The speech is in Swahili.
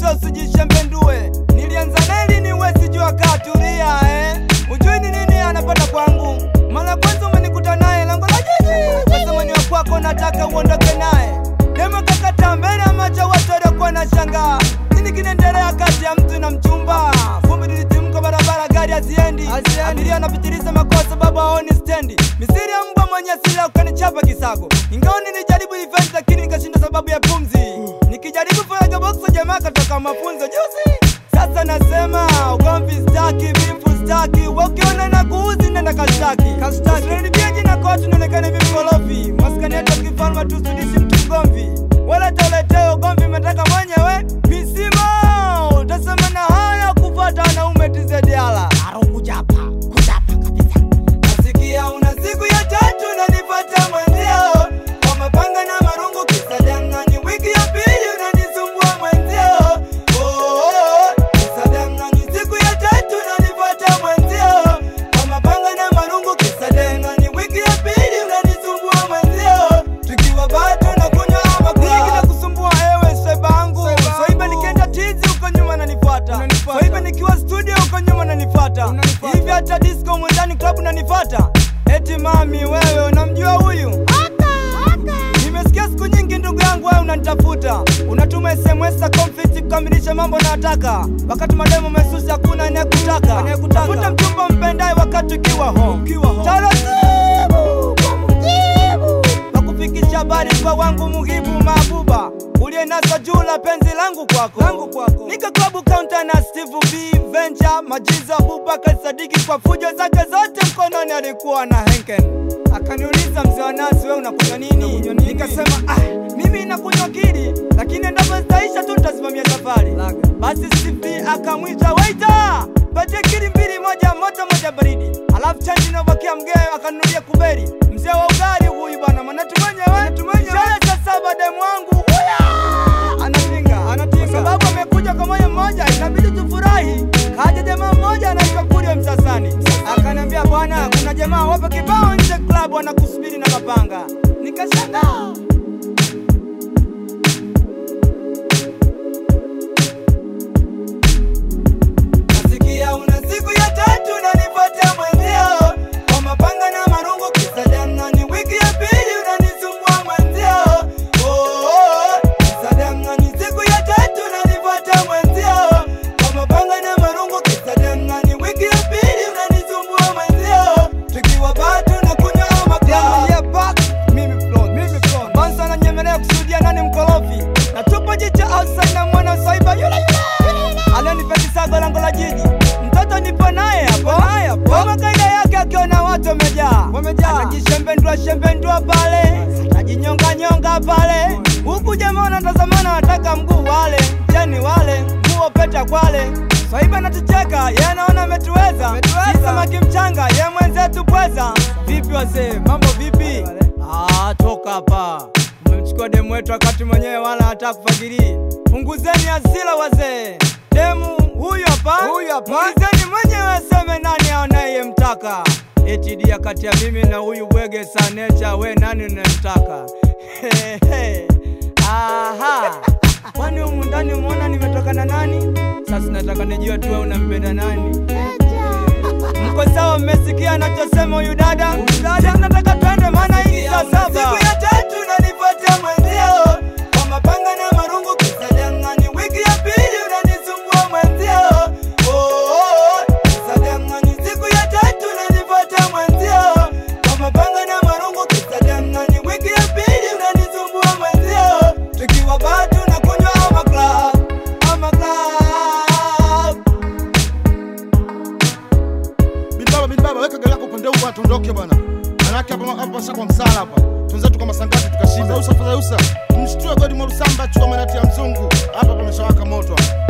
so usijishembendue. Nilianza neli ni wesi jua katulia eh. Ujui ni nini anapata kwangu. Mara kwanza umenikuta naye lango la jiji. Sasa mwenye wa kwako nataka uondoke naye. Demo kakata mbele ya macho watu waliokuwa na shangaa. Nini kinaendelea kati ya mtu na mchumba? Vumbi lilitimka barabara, gari haziendi. Abiria anapitiliza makosa sababu haoni stendi. Misiri ya mbwa mwenye sila ukanichapa kisago. Ingawa nilijaribu event lakini nikashinda sababu ya pumzi. Nikijaribu faraga box jamaa katoka mafunzo juzi. Sasa nasema ugomvi staki, vifu staki. Wewe ukiona na kuuzi nenda kashtaki. Kashtaki. Usinilipie jina kwa watu nionekane vimkorofi. Maskani yetu ya kifalme tusidishi mtu mgomvi. Wala toleteo ugomvi umetaka mwenyewe. Misimo utasema na haya kufuata wanaume tizediala. Nasikia una siku ya tatu unanifuata mwenzio kwa mapanga na marungu kisa dangani. Wiki ya pili unanisumbua mwenzio. Oh, oh, oh, kisa dangani. Siku ya tatu unanifuata mwenzio kwa mapanga na marungu kisa dangani. Wiki ya pili unanisumbua mwenzio. Tukiwa bado na kunywa ama kula. Kinakusumbua ewe swaiba wangu. Swaiba nikienda tizi huko nyuma nanifuata. Swaiba nikiwa studio huko nyuma nanifuata. Hivi hata disco mwendani club nanifuata. Eti mami wewe unamjua huyu? Nimesikia siku nyingi ndugu yangu wewe unanitafuta. Unatuma SMS za conflict kukamilisha mambo nayotaka. Wakati mademo mesusi hakuna anayekutaka. Tafuta mchumba mpendaye wakati ukiwa home. Taratibu kwa mujibu. Nakufikisha habari kwa wangu muhibu mabuba. Uliyenasa juu la penzi langu kwako. Langu kwako. Nika klabu counter na Steve B Venture Majiza Abubakar Sadiki kwa fujo zake zote mkononi alikuwa na Henken. Akaniuliza mzee wa nasi, wewe unakunywa nini? Nikasema ah, mimi nakunywa kili, lakini endapo zitaisha tu nitasimamia safari. Basi Steve akamwita waiter, patie kili mbili, moja moto moja baridi, alafu chanji inabakia mgeo, akanunulia kuberi. Mzee wa ugali huyu bwana, maana tumenyewe ishara saa saba demu wangu huya anapinga kwa sababu amekuja kwa moyo mmoja, inabidi tufurahi. Kaja jamaa mmoja anaitwa Kurio Msasani, akaniambia bwana, kuna jamaa wapo kibao nje club wanakusubiri na mapanga. Nikashangaa. Nasikia una siku ya tatu unanifuata mwenzio kwa mapanga na marungu kisa dangani. Wiki ya pili unanisumbua mwenzio. Oh, oh, oh, kisa dangani. Siku ya tatu unanifuata mwenzio kwa mapanga na marungu kisa dangani. Wiki ya pili unanisumbua mwenzio. Tukiwa bado na kunywa makaa. Yeah, back. Mimi flow, mimi flow. Bansa ananyemelea kusudia nani mkorofi. Na tupo jicho outside na mwana saiba yule yule. Alionipeti sago lango la jiji. Mtoto nipo naye hapo. Kama kaida yake akiona watu wamejaa. Anajishembendua shembendua pale. Anajinyonga nyonga pale. Huku jamaa wanatazamana wataka mguu wale. Jeni wale, nguo peta kwale. Swaiba natucheka, yeye anaona ametuweza. Si samaki mchanga, ye mwenzetu pweza. Vipi wazee, mambo vipi? Ah, toka hapa. Mmemchukua demu wetu wakati mwenyewe wala hata kufagirii. Punguzeni hasira wazee. Demu huyu hapa, huyu hapa. Muulizeni mwenyewe aseme nani anayemtaka. Eti dia kati ya mimi na huyu bwege sa nature, we nani unayemtaka? Hehe. Aha. Kwani humu ndani umeona nimetoka na nani? Sasa nataka nijue tu wewe unampenda nani? Mko sawa, mmesikia anachosema huyu dada? Sasa nataka twende, maana hii ni saa saba. Siku ya tatu unanifuata mwenzio kwa mapanga na marungu kisa dangani. Wiki ya pili unanisumbua mwenzio. Oh, oh, oh, kisa dangani. Siku ya tatu unanifuata mwenzio kwa mapanga na marungu kisa dangani. Wiki ya pili unanisumbua mwenzio. Tukiwa bado na kunywa ama club, ama club. Bilbaba, Bilbaba, weka gari lako upande huu bwana, tuondoke bwana. Manake hapa hapa sasa kwa msala hapa. Tunzetu kama sangati tukashinda. Usa fadha usa. Mshtue godi mwa Rusamba chukua manati ya mzungu. Hapa pameshawaka moto. hapa.